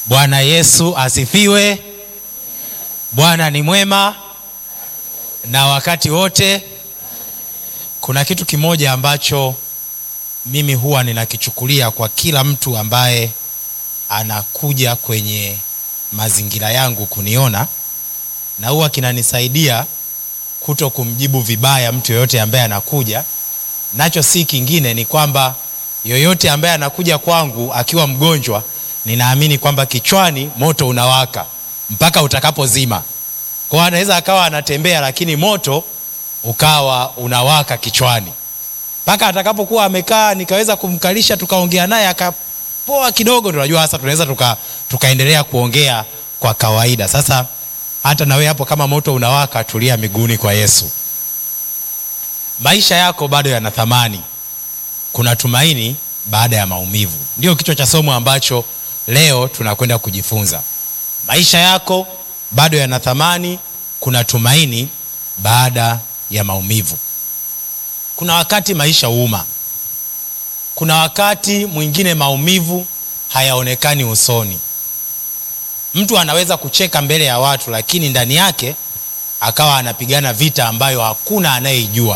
Bwana Yesu asifiwe. Bwana ni mwema na wakati wote. Kuna kitu kimoja ambacho mimi huwa ninakichukulia kwa kila mtu ambaye anakuja kwenye mazingira yangu kuniona, na huwa kinanisaidia kuto kumjibu vibaya mtu yoyote ambaye anakuja nacho. Si kingine, ni kwamba yoyote ambaye anakuja kwangu akiwa mgonjwa, ninaamini kwamba kichwani moto unawaka mpaka utakapozima. Kwa hiyo anaweza akawa anatembea, lakini moto ukawa unawaka kichwani mpaka atakapokuwa amekaa, nikaweza kumkalisha, tukaongea naye akapoa kidogo, ndio najua sasa tunaweza tuka, tukaendelea kuongea kwa kawaida. Sasa hata na wewe hapo, kama moto unawaka, tulia miguuni kwa Yesu. Maisha yako bado yana thamani, kuna tumaini baada ya maumivu. Ndio kichwa cha somo ambacho leo tunakwenda kujifunza. Maisha yako bado yana thamani, kuna tumaini baada ya maumivu. Kuna wakati maisha huuma, kuna wakati mwingine maumivu hayaonekani usoni. Mtu anaweza kucheka mbele ya watu, lakini ndani yake akawa anapigana vita ambayo hakuna anayeijua.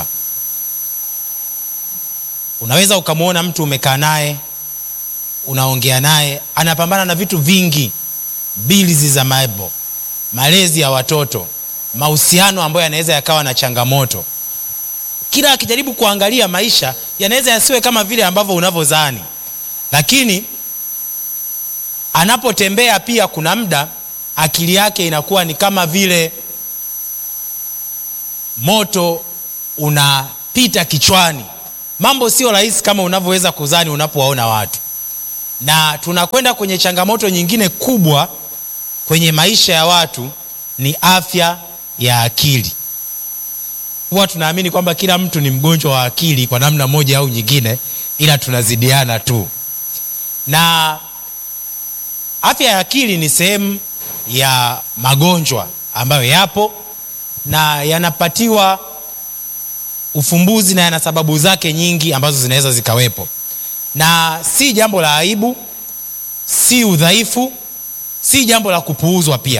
Unaweza ukamwona mtu umekaa naye unaongea naye, anapambana na vitu vingi, bilizi za maibo, malezi ya watoto, mahusiano ambayo yanaweza yakawa na changamoto. Kila akijaribu kuangalia maisha yanaweza yasiwe kama vile ambavyo unavyozani, lakini anapotembea pia, kuna muda akili yake inakuwa ni kama vile moto unapita kichwani. Mambo sio rahisi kama unavyoweza kuzani unapowaona watu, na tunakwenda kwenye changamoto nyingine kubwa kwenye maisha ya watu, ni afya ya akili. Huwa tunaamini kwamba kila mtu ni mgonjwa wa akili kwa namna moja au nyingine, ila tunazidiana tu. Na afya ya akili ni sehemu ya magonjwa ambayo yapo na yanapatiwa ufumbuzi na yana sababu zake nyingi ambazo zinaweza zikawepo, na si jambo la aibu, si udhaifu, si jambo la kupuuzwa pia,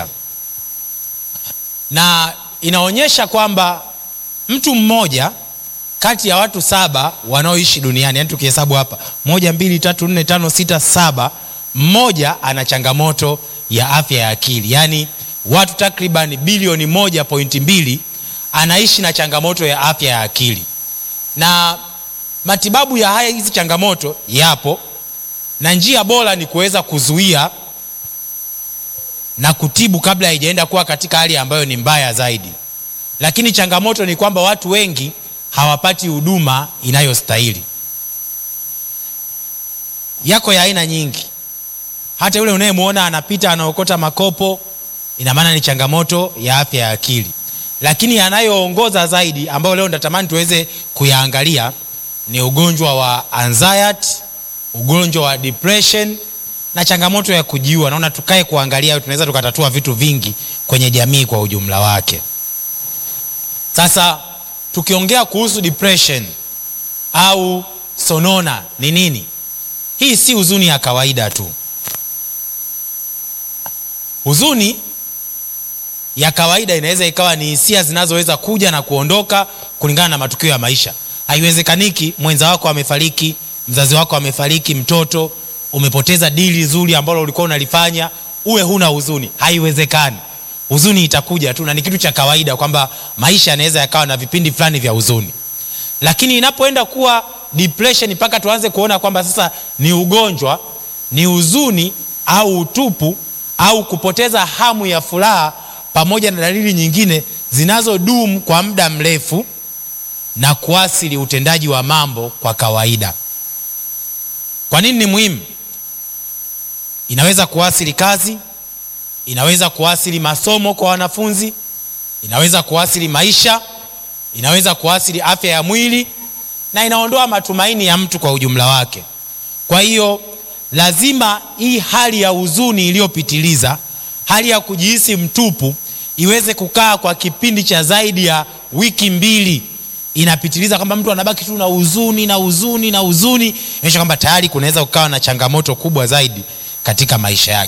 na inaonyesha kwamba mtu mmoja kati ya watu saba wanaoishi duniani, yani tukihesabu hapa moja, mbili, tatu, nne, tano, sita, saba, mmoja ana changamoto ya afya ya akili, yaani watu takriban bilioni moja pointi mbili anaishi na changamoto ya afya ya akili, na matibabu ya haya hizi changamoto yapo, na njia bora ni kuweza kuzuia na kutibu kabla haijaenda kuwa katika hali ambayo ni mbaya zaidi. Lakini changamoto ni kwamba watu wengi hawapati huduma inayostahili. Yako ya aina nyingi, hata yule unayemwona anapita anaokota makopo, ina maana ni changamoto ya afya ya akili lakini yanayoongoza zaidi ambayo leo natamani tuweze kuyaangalia ni ugonjwa wa anxiety, ugonjwa wa depression na changamoto ya kujiua. Naona tukae kuangalia, tunaweza tukatatua vitu vingi kwenye jamii kwa ujumla wake. Sasa tukiongea kuhusu depression au sonona ni nini? Hii si huzuni ya kawaida tu. Huzuni ya kawaida inaweza ikawa ni hisia zinazoweza kuja na kuondoka kulingana na matukio ya maisha. Haiwezekaniki mwenza wako amefariki, mzazi wako amefariki, mtoto umepoteza dili zuri ambalo ulikuwa unalifanya, uwe huna huzuni. Haiwezekani. Huzuni itakuja tu na ni kitu cha kawaida kwamba maisha yanaweza yakawa na vipindi fulani vya huzuni, lakini inapoenda kuwa depression, mpaka tuanze kuona kwamba sasa ni ugonjwa, ni huzuni au utupu au kupoteza hamu ya furaha pamoja na dalili nyingine zinazodumu kwa muda mrefu na kuathiri utendaji wa mambo kwa kawaida. Kwa nini ni muhimu? Inaweza kuathiri kazi, inaweza kuathiri masomo kwa wanafunzi, inaweza kuathiri maisha, inaweza kuathiri afya ya mwili na inaondoa matumaini ya mtu kwa ujumla wake. Kwa hiyo lazima hii hali ya huzuni iliyopitiliza, hali ya kujihisi mtupu iweze kukaa kwa kipindi cha zaidi ya wiki mbili, inapitiliza kwamba mtu anabaki tu na huzuni na huzuni na huzuni, inaonyesha kwamba tayari kunaweza kukawa na changamoto kubwa zaidi katika maisha yake.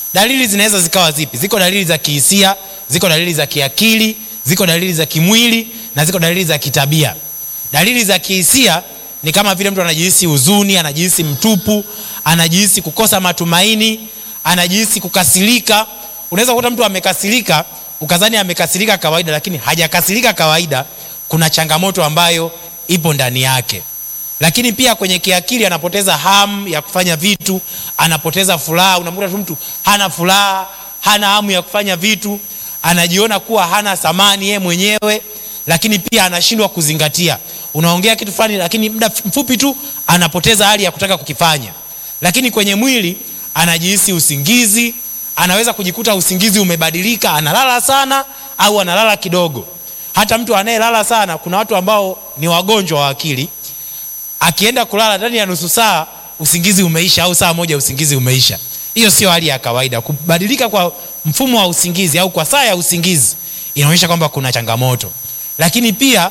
dalili zinaweza zikawa zipi ziko dalili za kihisia ziko dalili za kiakili ziko dalili za kimwili na ziko dalili za kitabia dalili za kihisia ni kama vile mtu anajihisi huzuni anajihisi mtupu anajihisi kukosa matumaini anajihisi kukasirika unaweza kukuta mtu amekasirika ukazani amekasirika kawaida lakini hajakasirika kawaida kuna changamoto ambayo ipo ndani yake lakini pia kwenye kiakili anapoteza hamu ya kufanya vitu anapoteza furaha unamkuta tu mtu hana furaha hana hamu ya kufanya vitu anajiona kuwa hana thamani yeye mwenyewe lakini pia anashindwa kuzingatia unaongea kitu fulani lakini muda mfupi tu anapoteza hali ya kutaka kukifanya lakini kwenye mwili anajihisi usingizi anaweza kujikuta usingizi umebadilika analala sana au analala kidogo hata mtu anayelala sana kuna watu ambao ni wagonjwa wa akili akienda kulala ndani ya nusu saa usingizi umeisha au saa moja usingizi umeisha hiyo sio hali ya kawaida kubadilika kwa mfumo wa usingizi au kwa saa ya usingizi inaonyesha kwamba kuna changamoto lakini pia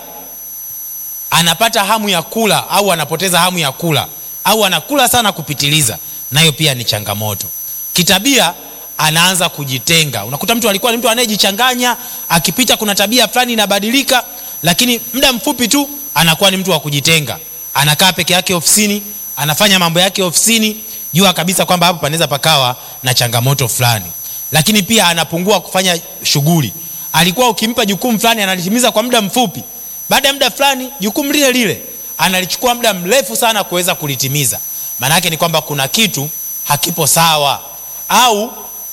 anapata hamu ya kula au anapoteza hamu ya kula au anakula sana kupitiliza nayo pia ni changamoto kitabia anaanza kujitenga unakuta mtu alikuwa ni mtu anayejichanganya akipita kuna tabia fulani inabadilika lakini muda mfupi tu anakuwa ni mtu wa kujitenga anakaa peke yake ofisini anafanya mambo yake ofisini jua kabisa kwamba hapo panaweza pakawa na changamoto fulani lakini pia anapungua kufanya shughuli alikuwa ukimpa jukumu fulani analitimiza kwa muda mfupi baada ya muda fulani jukumu lile lile analichukua muda mrefu sana kuweza kulitimiza maana yake ni kwamba kuna kitu hakipo sawa au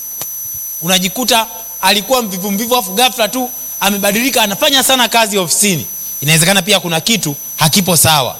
unajikuta alikuwa mvivu mvivu afu ghafla tu amebadilika anafanya sana kazi ofisini inawezekana pia kuna kitu hakipo sawa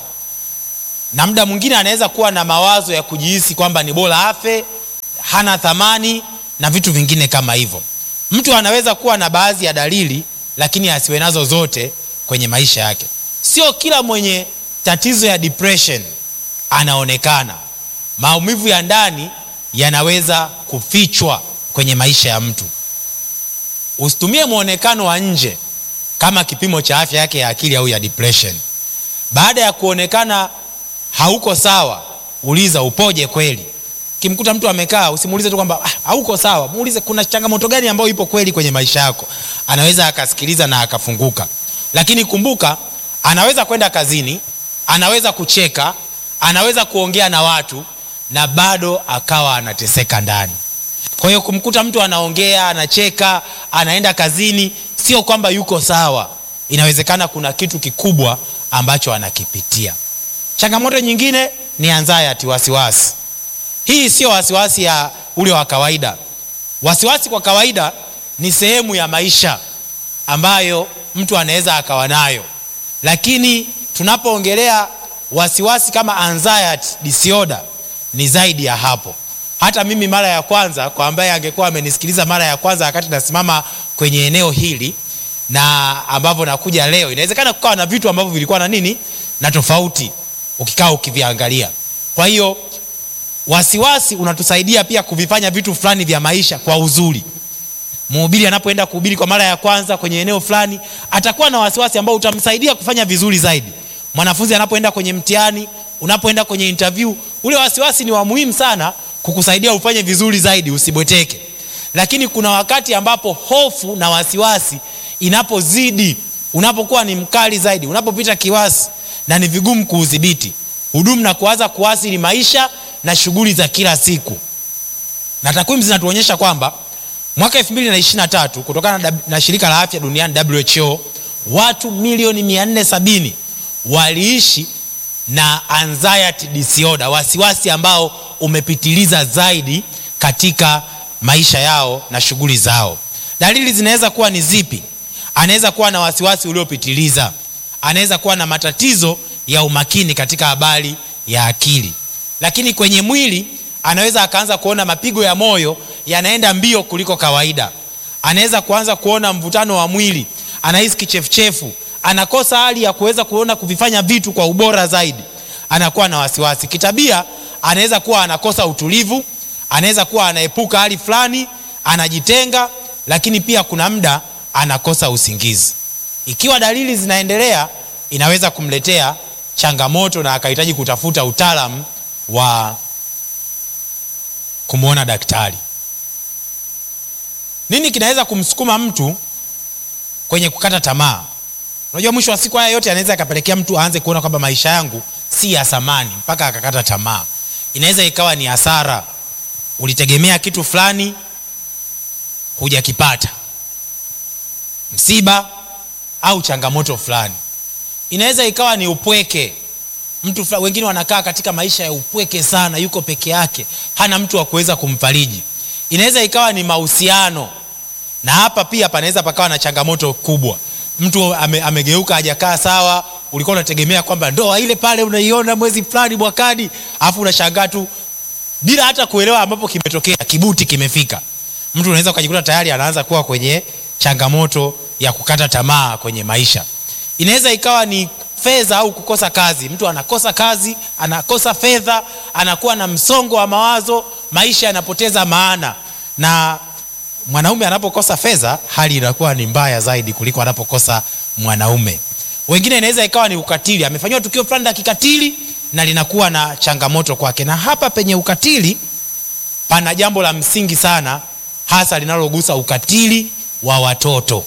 na muda mwingine anaweza kuwa na mawazo ya kujihisi kwamba ni bora afe hana thamani na vitu vingine kama hivyo mtu anaweza kuwa na baadhi ya dalili lakini asiwe nazo zote kwenye maisha yake sio kila mwenye tatizo ya depression anaonekana maumivu ya ndani yanaweza kufichwa kwenye maisha ya mtu usitumie mwonekano wa nje kama kipimo cha afya yake ya akili au ya depression baada ya kuonekana hauko sawa uliza upoje kweli kimkuta mtu amekaa usimuulize tu kwamba ah, hauko sawa muulize kuna changamoto gani ambayo ipo kweli kwenye maisha yako anaweza akasikiliza na akafunguka lakini kumbuka anaweza kwenda kazini anaweza kucheka anaweza kuongea na watu na bado akawa anateseka ndani kwa hiyo kumkuta mtu anaongea anacheka anaenda kazini sio kwamba yuko sawa inawezekana kuna kitu kikubwa ambacho anakipitia changamoto nyingine ni anxiety wasiwasi hii sio wasiwasi ya ule wa kawaida wasiwasi kwa kawaida ni sehemu ya maisha ambayo mtu anaweza akawa nayo lakini tunapoongelea wasiwasi kama anxiety disorder ni zaidi ya hapo hata mimi mara ya kwanza kwa ambaye angekuwa amenisikiliza mara ya kwanza wakati nasimama kwenye eneo hili na ambavyo nakuja leo inawezekana kukawa na vitu ambavyo vilikuwa na nini na tofauti ukikaa ukiviangalia kwa hiyo wasiwasi unatusaidia pia kuvifanya vitu fulani vya maisha kwa uzuri mhubiri anapoenda kuhubiri kwa mara ya kwanza kwenye eneo fulani atakuwa na wasiwasi ambao utamsaidia kufanya vizuri zaidi mwanafunzi anapoenda kwenye mtihani unapoenda kwenye interview ule wasiwasi ni wa muhimu sana kukusaidia ufanye vizuri zaidi usibweteke lakini kuna wakati ambapo hofu na wasiwasi inapozidi unapokuwa ni mkali zaidi unapopita kiwasi na ni vigumu kuudhibiti hudumu na kuanza kuasili maisha na shughuli za kila siku na takwimu zinatuonyesha kwamba mwaka 223 kutokana na, na shirika la afya duniani who watu milioni 470 waliishi na anxiety disorder wasiwasi ambao umepitiliza zaidi katika maisha yao na shughuli zao dalili zinaweza kuwa ni zipi anaweza kuwa na wasiwasi uliopitiliza anaweza kuwa na matatizo ya umakini katika habari ya akili lakini kwenye mwili anaweza akaanza kuona mapigo ya moyo yanaenda mbio kuliko kawaida anaweza kuanza kuona mvutano wa mwili anahisi kichefuchefu anakosa hali ya kuweza kuona kuvifanya vitu kwa ubora zaidi anakuwa na wasiwasi kitabia anaweza kuwa anakosa utulivu anaweza kuwa anaepuka hali fulani anajitenga lakini pia kuna muda anakosa usingizi ikiwa dalili zinaendelea inaweza kumletea changamoto na akahitaji kutafuta utaalamu wa kumwona daktari nini kinaweza kumsukuma mtu kwenye kukata tamaa unajua mwisho wa siku haya yote anaweza akapelekea mtu aanze kuona kwamba maisha yangu si ya thamani mpaka akakata tamaa inaweza ikawa ni hasara ulitegemea kitu fulani hujakipata msiba au changamoto fulani inaweza ikawa ni upweke mtu fulani, wengine wanakaa katika maisha ya upweke sana yuko peke yake hana mtu wa kuweza kumfariji inaweza ikawa ni mahusiano na hapa pia panaweza pakawa na changamoto kubwa mtu ame, amegeuka hajakaa sawa ulikuwa unategemea kwamba ndoa ile pale unaiona mwezi fulani mwakani alafu unashangaa tu bila hata kuelewa ambapo kimetokea kibuti kimefika mtu unaweza ukajikuta tayari anaanza kuwa kwenye changamoto ya kukata tamaa kwenye maisha inaweza ikawa ni fedha au kukosa kazi mtu anakosa kazi anakosa fedha anakuwa na msongo wa mawazo maisha yanapoteza maana na mwanaume anapokosa fedha hali inakuwa ni mbaya zaidi kuliko anapokosa mwanaume wengine inaweza ikawa ni ukatili amefanyiwa tukio fulani la kikatili na linakuwa na changamoto kwake na hapa penye ukatili pana jambo la msingi sana hasa linalogusa ukatili wa watoto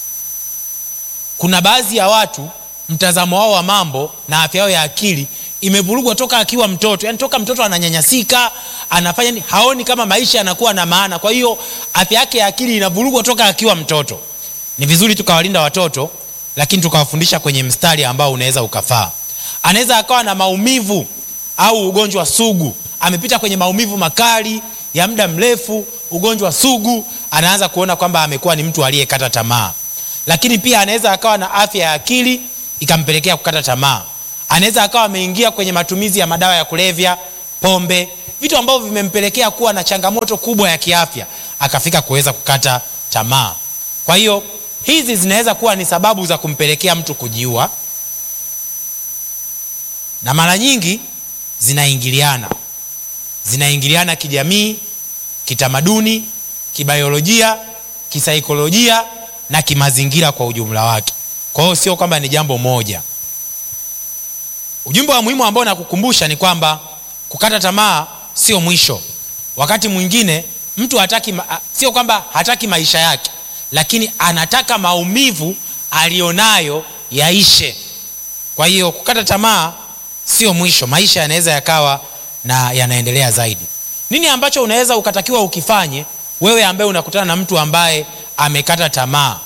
kuna baadhi ya watu mtazamo wao wa mambo na afya yao ya akili imevurugwa toka akiwa mtoto yani toka mtoto ananyanyasika anafanya ni, haoni kama maisha yanakuwa na maana kwa hiyo afya yake ya akili inavurugwa toka akiwa mtoto ni vizuri tukawalinda watoto lakini tukawafundisha kwenye mstari ambao unaweza ukafaa anaweza akawa na maumivu au ugonjwa sugu amepita kwenye maumivu makali ya muda mrefu ugonjwa sugu anaanza kuona kwamba amekuwa ni mtu aliyekata tamaa lakini pia anaweza akawa na afya ya akili ikampelekea kukata tamaa anaweza akawa ameingia kwenye matumizi ya madawa ya kulevya pombe vitu ambavyo vimempelekea kuwa na changamoto kubwa ya kiafya akafika kuweza kukata tamaa kwa hiyo hizi zinaweza kuwa ni sababu za kumpelekea mtu kujiua na mara nyingi zinaingiliana zinaingiliana kijamii kitamaduni kibiolojia kisaikolojia na kimazingira kwa ujumla wake kwa hiyo sio kwamba ni jambo moja ujumbe wa muhimu ambao nakukumbusha ni kwamba kukata tamaa sio mwisho wakati mwingine mtu hataki ma- sio kwamba hataki maisha yake lakini anataka maumivu alionayo yaishe kwa hiyo kukata tamaa sio mwisho maisha yanaweza yakawa na yanaendelea zaidi nini ambacho unaweza ukatakiwa ukifanye wewe ambaye unakutana na mtu ambaye amekata tamaa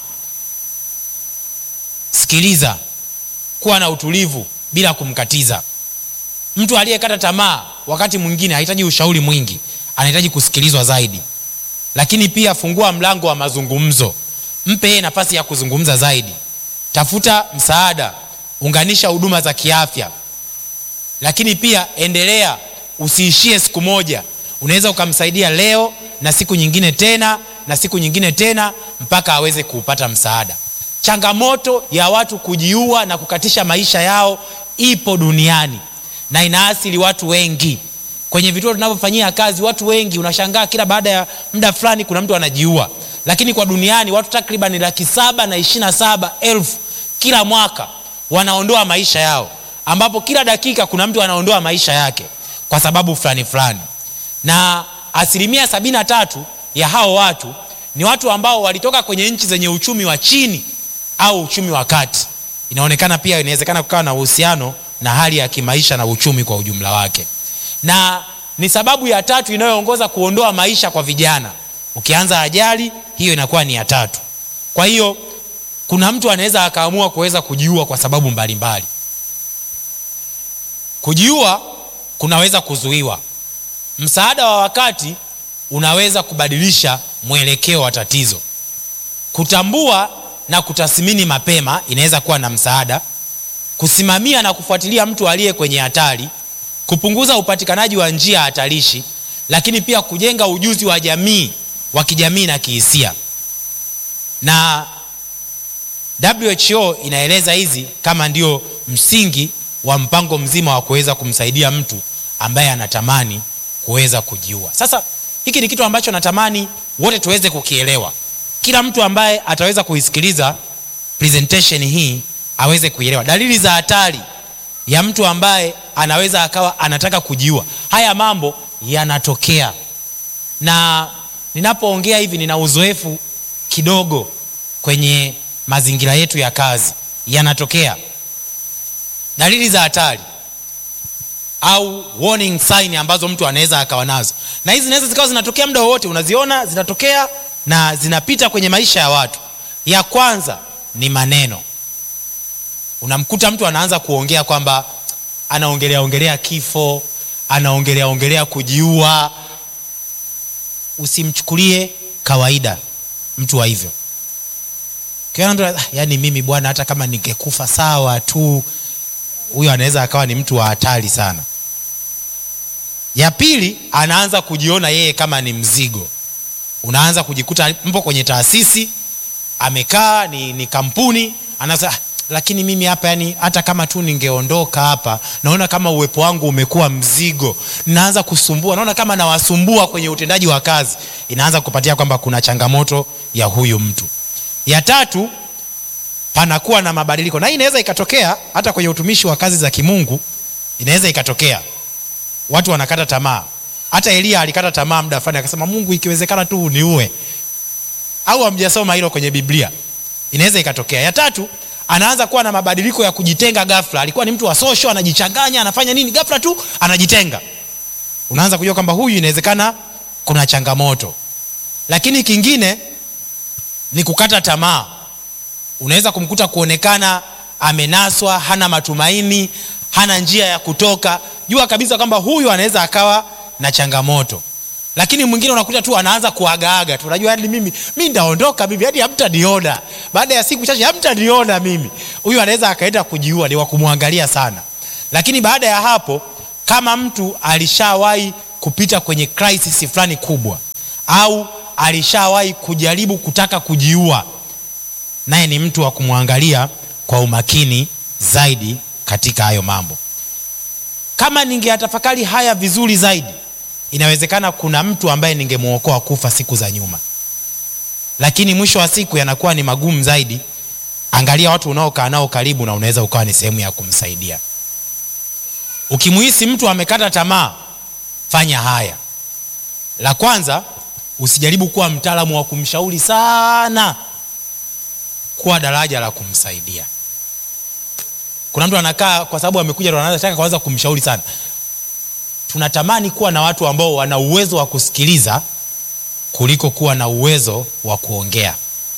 sikiliza kuwa na utulivu bila kumkatiza mtu aliyekata tamaa wakati mwingine hahitaji ushauri mwingi anahitaji kusikilizwa zaidi lakini pia fungua mlango wa mazungumzo mpe yeye nafasi ya kuzungumza zaidi tafuta msaada unganisha huduma za kiafya lakini pia endelea usiishie siku moja unaweza ukamsaidia leo na siku nyingine tena na siku nyingine tena mpaka aweze kuupata msaada changamoto ya watu kujiua na kukatisha maisha yao ipo duniani na inaathiri watu wengi kwenye vituo tunavyofanyia kazi watu wengi unashangaa kila baada ya muda fulani kuna mtu anajiua lakini kwa duniani watu takriban laki saba na ishiri na saba elfu kila mwaka wanaondoa maisha yao ambapo kila dakika kuna mtu anaondoa maisha yake kwa sababu fulani fulani na asilimia sabini na tatu ya hao watu ni watu ambao walitoka kwenye nchi zenye uchumi wa chini au uchumi wa kati inaonekana pia inawezekana kukawa na uhusiano na hali ya kimaisha na uchumi kwa ujumla wake na ni sababu ya tatu inayoongoza kuondoa maisha kwa vijana ukianza ajali hiyo inakuwa ni ya tatu kwa hiyo kuna mtu anaweza akaamua kuweza kujiua kwa sababu mbalimbali kujiua kunaweza kuzuiwa msaada wa wakati unaweza kubadilisha mwelekeo wa tatizo kutambua na kutathmini mapema inaweza kuwa na msaada kusimamia na kufuatilia mtu aliye kwenye hatari kupunguza upatikanaji wa njia hatarishi lakini pia kujenga ujuzi wa jamii wa kijamii na kihisia na who inaeleza hizi kama ndio msingi wa mpango mzima wa kuweza kumsaidia mtu ambaye anatamani kuweza kujiua sasa hiki ni kitu ambacho natamani wote tuweze kukielewa kila mtu ambaye ataweza kuisikiliza presentation hii aweze kuielewa dalili za hatari ya mtu ambaye anaweza akawa anataka kujiua haya mambo yanatokea na ninapoongea hivi nina uzoefu kidogo kwenye mazingira yetu ya kazi yanatokea dalili za hatari au warning sign ambazo mtu anaweza akawa nazo na hizi zinaweza zikawa zinatokea muda wowote unaziona zinatokea na zinapita kwenye maisha ya watu ya kwanza ni maneno unamkuta mtu anaanza kuongea kwamba anaongelea ongelea kifo anaongelea ongelea kujiua usimchukulie kawaida mtu wa hivyo yani mimi bwana hata kama ningekufa sawa tu huyo anaweza akawa ni mtu wa hatari sana ya pili anaanza kujiona yeye kama ni mzigo unaanza kujikuta mpo kwenye taasisi amekaa ni, ni kampuni anaanza lakini mimi hapa yani hata kama tu ningeondoka hapa naona kama uwepo wangu umekuwa mzigo naanza kusumbua naona kama nawasumbua kwenye utendaji wa kazi inaanza kupatia kwamba kuna changamoto ya huyu mtu ya tatu panakuwa na mabadiliko na hii inaweza ikatokea hata kwenye utumishi wa kazi za kimungu inaweza ikatokea watu wanakata tamaa hata eliya alikata tamaa muda fulani akasema mungu ikiwezekana tu uniue au hamjasoma hilo kwenye biblia inaweza ikatokea ya tatu anaanza kuwa na mabadiliko ya kujitenga ghafla alikuwa ni mtu wa social anajichanganya anafanya nini ghafla tu anajitenga unaanza kujua kwamba huyu inawezekana kuna changamoto lakini kingine ni kukata tamaa unaweza kumkuta kuonekana amenaswa hana matumaini hana njia ya kutoka jua kabisa kwamba huyu anaweza akawa na changamoto lakini mwingine unakuta tu anaanza kuagaaga tu unajua hadi mimi mi ndaondoka mimi hadi hamtaniona baada ya siku chache hamtaniona mimi huyu anaweza akaenda kujiua ni wa kumwangalia sana lakini baada ya hapo kama mtu alishawahi kupita kwenye crisis fulani kubwa au alishawahi kujaribu kutaka kujiua naye ni mtu wa kumwangalia kwa umakini zaidi katika hayo mambo kama ningeyatafakari haya vizuri zaidi inawezekana kuna mtu ambaye ningemwokoa kufa siku za nyuma lakini mwisho wa siku yanakuwa ni magumu zaidi angalia watu unaokaa nao karibu na unaweza ukawa ni sehemu ya kumsaidia ukimuhisi mtu amekata tamaa fanya haya la kwanza usijaribu kuwa mtaalamu wa kumshauri sana kuwa daraja la kumsaidia kuna mtu anakaa kwa sababu amekuja ndo anataka kwanza kumshauri sana tunatamani kuwa na watu ambao wana uwezo wa kusikiliza kuliko kuwa na uwezo wa kuongea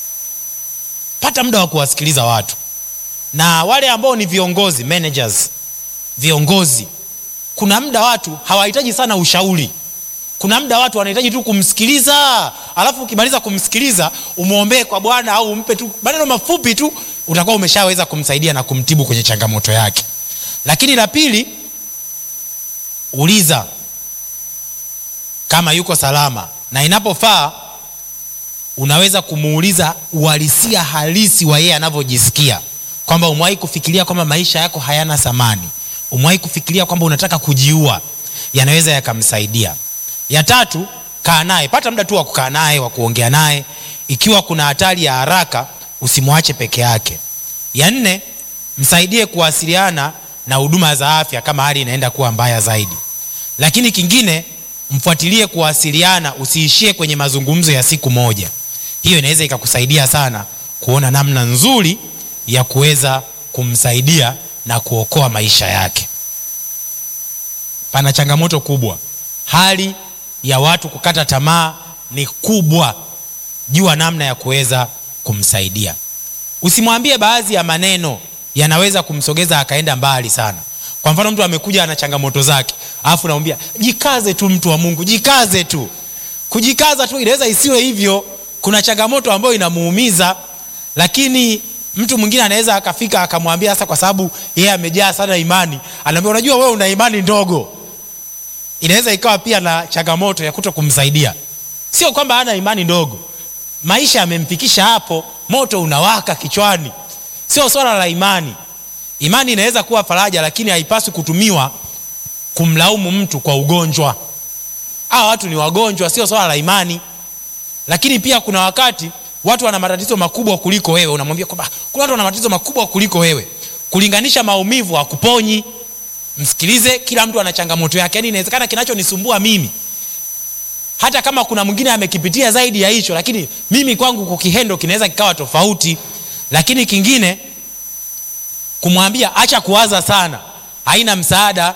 pata muda wa kuwasikiliza watu na wale ambao ni viongozi managers viongozi kuna muda watu hawahitaji sana ushauri kuna muda watu wanahitaji tu kumsikiliza alafu ukimaliza kumsikiliza umwombee kwa bwana au umpe tu maneno mafupi tu utakuwa umeshaweza kumsaidia na kumtibu kwenye changamoto yake lakini la pili uliza kama yuko salama na inapofaa unaweza kumuuliza uhalisia halisi wa yeye anavyojisikia kwamba umewahi kufikiria kwamba maisha yako hayana thamani umewahi kufikiria kwamba unataka kujiua yanaweza yakamsaidia ya tatu kaa naye pata muda tu wa kukaa naye wa kuongea naye ikiwa kuna hatari ya haraka usimwache peke yake ya nne msaidie kuwasiliana na huduma za afya kama hali inaenda kuwa mbaya zaidi lakini kingine mfuatilie kuwasiliana usiishie kwenye mazungumzo ya siku moja hiyo inaweza ikakusaidia sana kuona namna nzuri ya kuweza kumsaidia na kuokoa maisha yake pana changamoto kubwa hali ya watu kukata tamaa ni kubwa jua namna ya kuweza kumsaidia usimwambie baadhi ya maneno yanaweza kumsogeza akaenda mbali sana kwa mfano mtu amekuja ana changamoto zake alafu namwambia jikaze tu mtu wa mungu jikaze tu kujikaza tu inaweza isiwe hivyo kuna changamoto ambayo inamuumiza lakini mtu mwingine anaweza akafika akamwambia sasa kwa sababu yeye amejaa sana imani anaambia unajua wewe una imani ndogo inaweza ikawa pia na changamoto ya kuto kumsaidia sio kwamba hana imani ndogo maisha yamemfikisha hapo moto unawaka kichwani sio swala la imani imani inaweza kuwa faraja lakini haipaswi kutumiwa kumlaumu mtu kwa ugonjwa hawa watu ni wagonjwa sio swala la imani lakini pia kuna wakati watu wana matatizo makubwa kuliko wewe unamwambia kwamba kuna watu wana matatizo makubwa kuliko wewe kulinganisha maumivu hakuponyi msikilize kila mtu ana changamoto yake yaani inawezekana kinachonisumbua mimi hata kama kuna mwingine amekipitia zaidi ya hicho lakini mimi kwangu kukihendo kinaweza kikawa tofauti lakini kingine kumwambia acha kuwaza sana haina msaada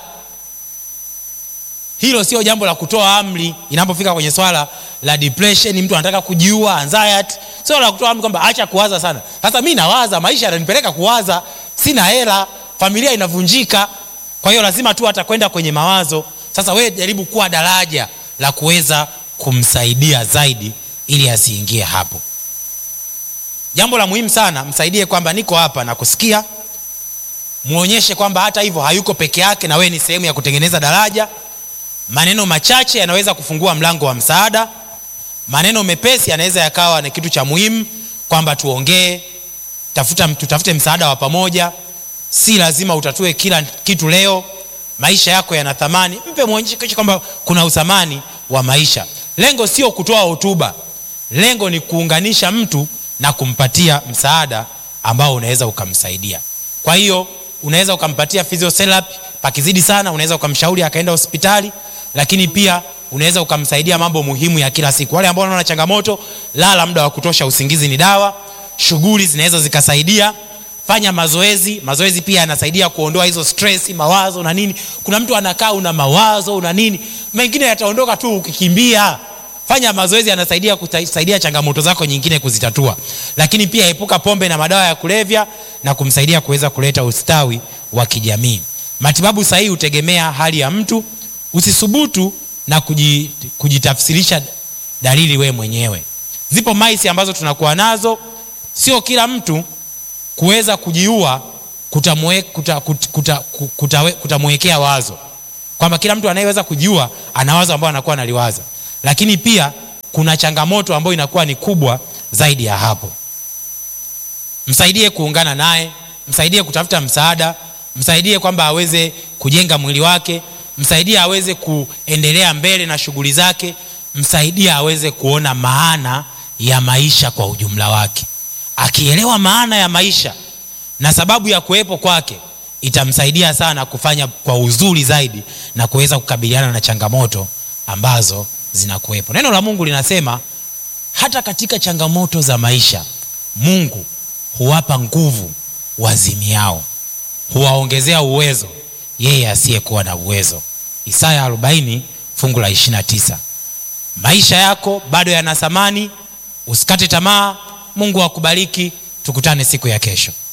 hilo sio jambo la kutoa amri inapofika kwenye swala la depression mtu anataka kujiua anxiety sio la kutoa amri kwamba acha kuwaza sana sasa mi nawaza maisha yananipeleka kuwaza sina hela familia inavunjika kwa hiyo lazima tu atakwenda kwenye mawazo sasa wewe jaribu kuwa daraja la kuweza kumsaidia zaidi ili asiingie hapo jambo la muhimu sana msaidie kwamba niko hapa na kusikia mwonyeshe kwamba hata hivyo hayuko peke yake na wewe ni sehemu ya kutengeneza daraja maneno machache yanaweza kufungua mlango wa msaada maneno mepesi yanaweza yakawa ni kitu cha muhimu kwamba tuongee tafuta tutafute msaada wa pamoja si lazima utatue kila kitu leo maisha yako yana thamani mpe mwonyeshe kwamba kuna uthamani wa maisha lengo sio kutoa hotuba lengo ni kuunganisha mtu na kumpatia msaada ambao unaweza ukamsaidia kwa hiyo unaweza ukampatia physiotherapy pakizidi sana unaweza ukamshauri akaenda hospitali lakini pia unaweza ukamsaidia mambo muhimu ya kila siku wale ambao wanaona changamoto lala muda wa kutosha usingizi ni dawa shughuli zinaweza zikasaidia fanya mazoezi mazoezi pia yanasaidia kuondoa hizo stress mawazo na nini kuna mtu anakaa una mawazo una nini mengine yataondoka tu ukikimbia fanya mazoezi yanasaidia kusaidia changamoto zako nyingine kuzitatua lakini pia epuka pombe na madawa ya kulevya na kumsaidia kuweza kuleta ustawi wa kijamii matibabu sahihi hutegemea hali ya mtu usisubutu na kujitafsirisha dalili wewe mwenyewe zipo maisi ambazo tunakuwa nazo sio kila mtu kuweza kujiua kutamwekea kuta, kuta, kuta, kuta, kuta wazo kwamba kila mtu anayeweza kujiua ana wazo ambao anakuwa analiwaza lakini pia kuna changamoto ambayo inakuwa ni kubwa zaidi ya hapo msaidie kuungana naye msaidie kutafuta msaada msaidie kwamba aweze kujenga mwili wake msaidie aweze kuendelea mbele na shughuli zake msaidie aweze kuona maana ya maisha kwa ujumla wake akielewa maana ya maisha na sababu ya kuwepo kwake itamsaidia sana kufanya kwa uzuri zaidi na kuweza kukabiliana na changamoto ambazo zinakuwepo neno la mungu linasema hata katika changamoto za maisha mungu huwapa nguvu wazimiao huwaongezea uwezo yeye asiyekuwa na uwezo isaya 40 fungu la 29 maisha yako bado yana thamani usikate tamaa mungu akubariki tukutane siku ya kesho